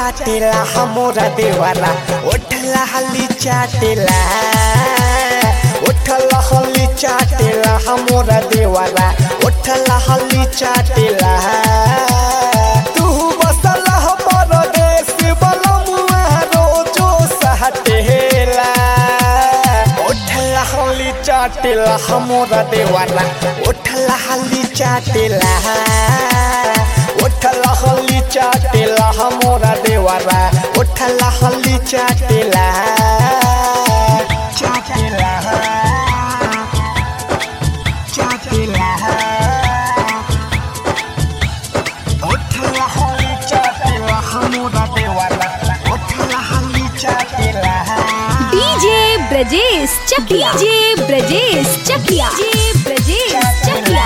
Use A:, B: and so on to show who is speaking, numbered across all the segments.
A: चाटेला हमरा देवारा ओठला हली चाटेला ओठला हली चाटेला हमरा देवारा ओठला हली चाटेला तू बसला परदेश बलमुआ रोजो सहटेला ओठला हली चाटेला हमरा देवारा ओठला हली चाटेला ओठला हली चाटेला हमरा देवारा ओठला हली चाटेला चाटेला चाटेला ओठला हली चाटेला हमरा देवारा ओठला हली चाटेला
B: DJ Brajesh Chakia DJ Brajesh Chakia DJ Brajesh Chakia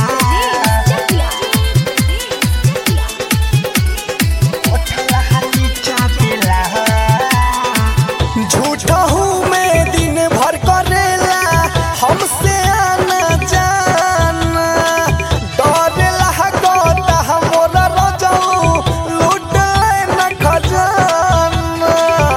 A: झूठा हूँ मैं दिन भर करेला हमसे आना जाना डर लागता हमरा रजाऊ लूट न खजाना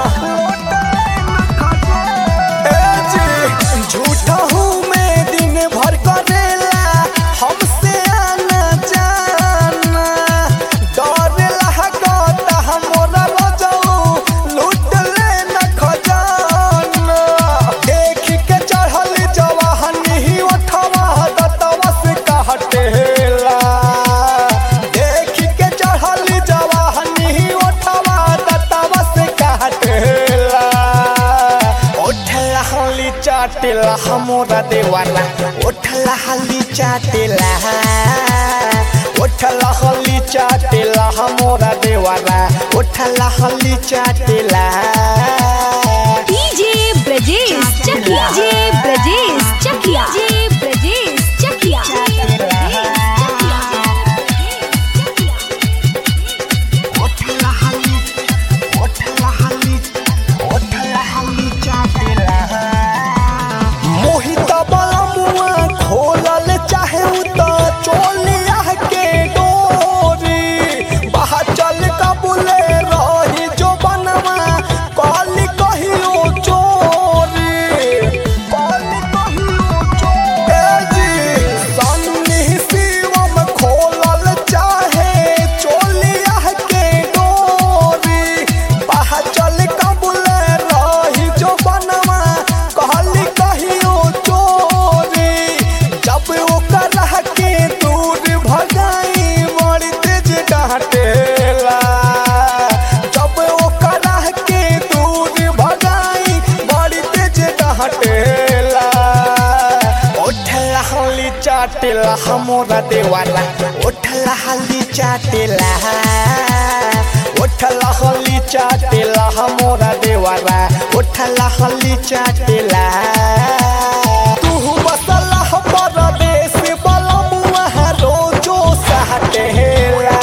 A: ए जी, झूठा हूँ मैं दिन भर करेला हमसे आना जाना डर लागता हमरा रजाऊ लूट न खजाना देख के चढ़ल जवाहनी ही उठवा दतवा से कहटेला देख के चढ़ल जवाहनी ही उठवा दतवा से कहटेला ओठला हली चाटेला हमरा देवाला ओठला हली चाटेला ओठला हली चाटेला हमरा देवाला ओठला हली चाटेला
B: DJ Brajesh Chakia DJ Brajesh Chakia DJ Brajesh Chakia
A: ओठला हली ओठला हली ओठला हली चाटेला मोहित बलमुआ खोलल चाहे त चोलिया के डोरी बाहर चल कबूले रही जो बनवा काली कहियो चोरी काली कहियो चोरी सन्नी शिवम खोलल चाहे चोलिया के डोरी बाहर चल कबूले रही जो बनवा कहली कहियो चोरी जब ओकर के दूर भगाई बड़ी तेज डांटेला जब ओकर के दूर भगाई बड़ी तेज डांटेला ओठला हली चाटेला हमरा देवाला ओठला हली चाटेला ओठला हली चाटेला हमरा देवाला ओठला हली चाटेला तू बसला परदेश बलमुआ रोजो सहटेला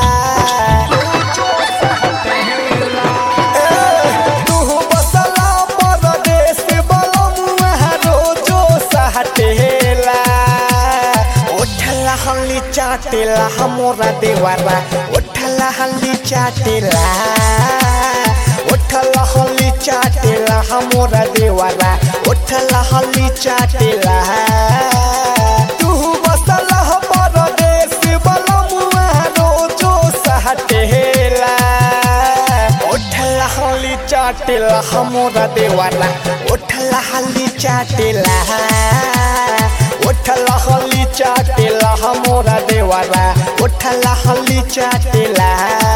A: तू बसला परदेश बलमुआ रोजो सहटेला ओठला हली चाटेला हमरा देवारा ओठला हली चाटेला ओठला हली चाटेला हमरा देवारा ओठला हली चाटेला तू बसला परदेश बलमुआ रोजो सहटेला ओठला हली चाटेला हमरा देवाला ओठला हली चाटेला ओठला हली चाटेला हमरा देवाला ओठला हली चाटेला